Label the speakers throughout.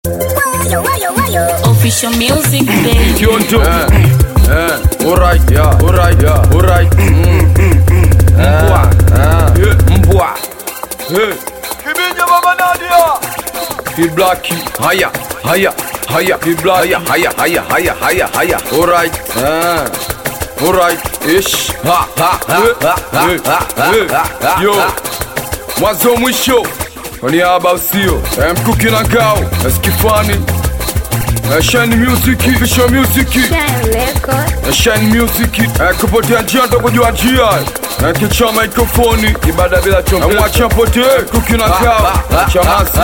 Speaker 1: Official music, baby.
Speaker 2: Kionto. Eh, eh, alright, yeah, alright, yeah, alright. Mm. Mbwa. Eh, mbwa. Eh.
Speaker 3: Kibinja Mama Nadia.
Speaker 2: Kiblaki. Haya, haya, haya. Kiblaki. Haya, haya, haya, haya, haya, haya. Alright. Eh. Alright. Ish. Ha, ha, ha, ha, ha, ha, ha, ha. Yo. Mwanzo mwisho. Kwa niaba usio. Eh, mkuki na ngao. Eskifani. Eh, Shine Music, Official Music. Eh, Shine Music. Eh, kupotea njia ndo kujua njia. Eh, kicha mikrofoni. Ibada bila chombo. Eh, mwacha potee. Kuki na ngao. Chamasi.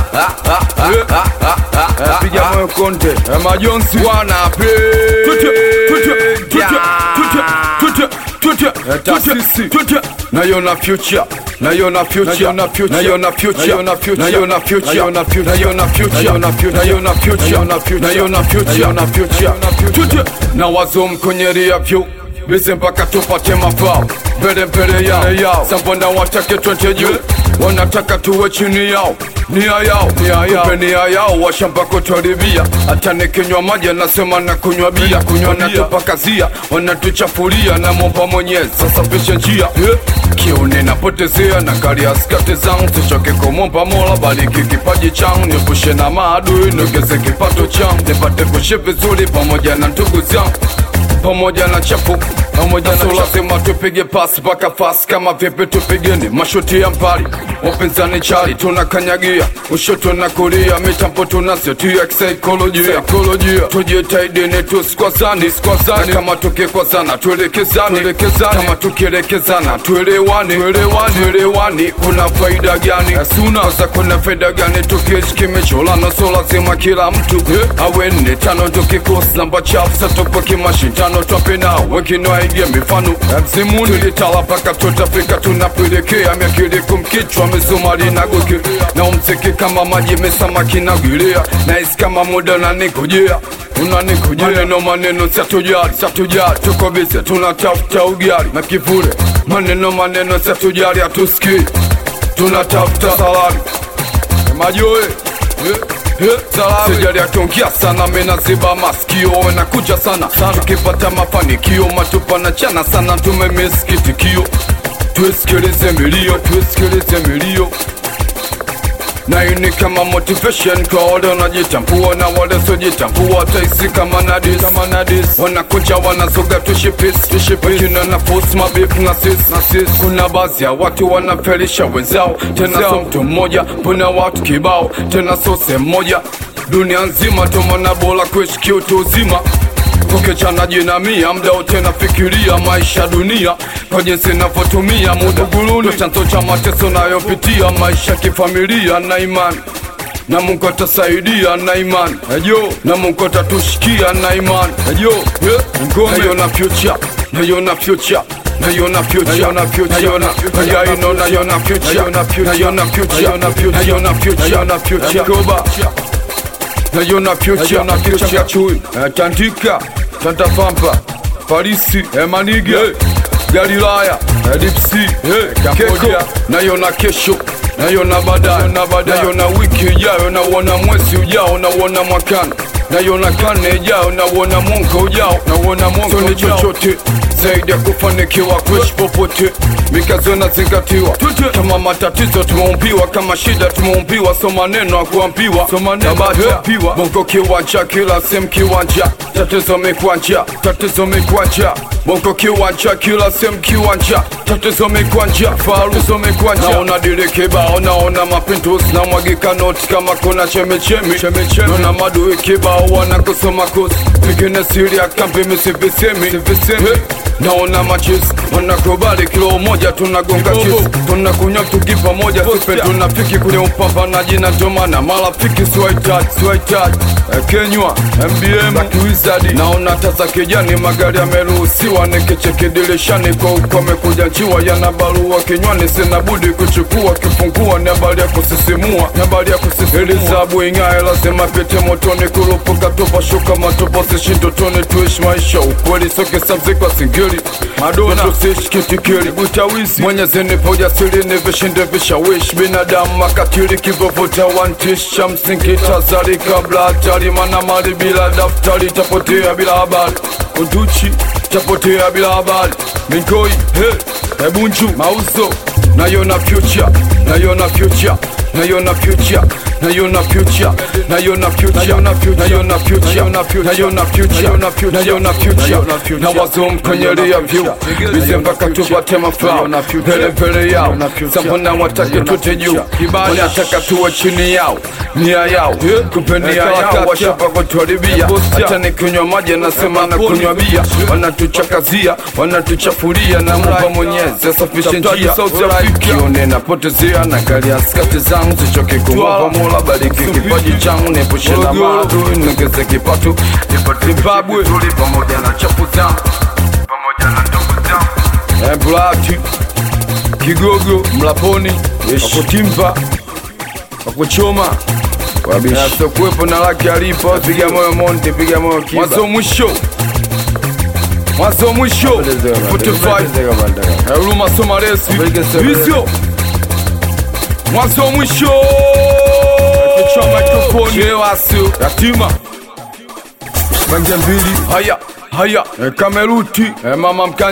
Speaker 2: Eh, eh, piga moyo konde. Eh, majonzi wanape. Tute, tute, tute, tute, tute, tute, eh, taasisi. Tute. Naiona future. Naiona future. Naiona future. Naiona future. Naiona future. Naiona future. Naiona future. Naiona future. Naiona future. Naiona future. Naiona future. Naiona future. Tute. Na wazo mkonyeria vyu Bise mpaka tupate mafao mbele mbele yao yao sambona watake twende juu wanataka tuwe chini yao nia yao nia yao Kumbe nia yao washamba kutuharibia hata nikinywa maji anasema na kunywa bia kunywa wanatupakazia wanatuchafulia na momba mwenyezi sasa pishe njia yeah. kiuni napotezea na gari ya skate zangu sichoke kumomba mola bariki kipaji changu niepushe na maadui niongeze kipato changu nipate kuishi vizuri pamoja na ndugu zangu pamoja na chapu pamoja na so lazima tupige pasi mpaka fasi kama vipi tupigeni mashuti ya mbali wapinzani chali tunakanyagia ushoto na kulia mitambo tunasetia kisaikolojia saikolojia tujitaidini tusikwazani sikwazani kama tukikwazana tuelekezani tuelekezani kama tukielekezana tuelewani tuelewani tuelewani kuna faida gani asuna za kuna faida gani tukiishi kimecholana so lazima kila mtu yeah. awe nne tano tukikosi namba chafu satupo kimashindano twapena wengine waige mifano mzimuni tulitala paka tutafika tunapelekea miakili kumkichwa misumari na goke na umziki kama maji mesamaki na gilea na isi kama muda unanikujia unanikujia maneno maneno satujali satujali tuko bize tunatafuta ugali na kivule maneno maneno satujali hatusikii tunatafuta salari majoe sijali akiongea sana menaziba masikio wenakuja sana tukipata mafanikio matupa na chana sana tumemesikitikio tusikilize milio tusikilize milio na hii ni kama motivation kwa wale wanajitambua na wale sojitambua taisi kama nadis kama nadis wanakuja wanazoga tushipis tushipis wakina na force mabif na sis na sis kuna baadhi ya watu wanafelisha wenzao tena so mtu mmoja puna watu kibao tena so sehemu moja dunia nzima tumana bora kuishi kiutu uzima kukichana jinamia mda wote nafikiria maisha dunia kwa jinsi navyotumia muda guluni chanzo cha mateso nayopitia maisha kifamilia na imani na Mungu atasaidia na imani ejo na Mungu atatushikia na imani ejo yeah. ngome naiona future naiona future naiona future naiona future naiona naiona naiona future naiona future naiona future naiona future naiona future naiona future Koba naiona future na future chui eh, tandika tantapampa parisi emanige eh, galilaya eh, dipsi eh, keko naiona kesho naiona baadaye naiona wiki ijayo nauona mwezi ujao nauona mwakani naiona kane ijayo nauona mwaka ujao nauona mwaka ujao chochote zaidi ya kufanikiwa kuishi popote mikazo inazingatiwa kama matatizo tumeumbiwa kama shida tumeumbiwa so maneno akuambiwa so manenoambiwa bongo kiwanja kila sehemu kiwanja tatizo mikwanja tatizo mikwanja bongo kiwanja kila sehemu kiwanja tatizo mikwanja faruzo mikwanja naona dile kibao naona mapinduzi na mwagika noti kama kuna chemichemi naona madui kibao wanakusoma kosi pengine siri ya kambi misivisemi naona machis wanakubali kilo moja tunagonga chis tunakunywa tuki pamoja sipe tunafiki kwenye upambanaji na ndomana marafiki siwahitaji siwahitaji Eh, kenywa mbm za kiwizadi naona tasa kijani magari yameruhusiwa nikicheki dirishani kwa uko amekuja nchiwa yana barua kinywani sina budi kuchukua kifungua ni habari ya kusisimua ni habari ya kusisimua elizabu ing'ae lazima pite motoni kurupuka tupa shuka matupa sishindotoni tuishi maisha ukweli soke sabzikwa singili keli Madonna tusishkitikeli butawizi Mwenyezi nipo ujasiri ni vishinde vishawishi binadamu makatili kivovuta wantish cha msingi tazari kabla hatari mana mali bila daftari tapotea bila habari Unduchi tapotea bila habari Mingoi he Ebunju mauzo nayona future nayona future nayona future nayona future nayona future nayona future nayona future nayona future nayona future na wazum kwenye ria view bize mpaka tupate mafao vele vele yao sambona watake tute juu wanataka tuwe chini yao nia yao kumbe nia yao washapa kutuharibia hata nikinywa maji nasema na kunywa bia wanatuchakazia wanatuchafulia na mumba mwenyezi asafishe njia kione napotezea na gari askati zangu zichoke kumwapa mola bariki kipaji changu niepushe na maadui niongeze kipato zimbabwe pamoja na chapu zangu pamoja na ndugu zangu Blati Kigogo Mlaponi Wakutimba Wakuchoma Asokuwepo na laki alipo Piga moyo Monte Piga moyo Kiba Mwanzo mwisho Mwanzo mwisho 45 Huruma Somaresi Hizyo Mwanzo mwisho Kichwa mikrofoni Chewasio Yatima Bange mbili Haya Haya Kameruti Mama mkanya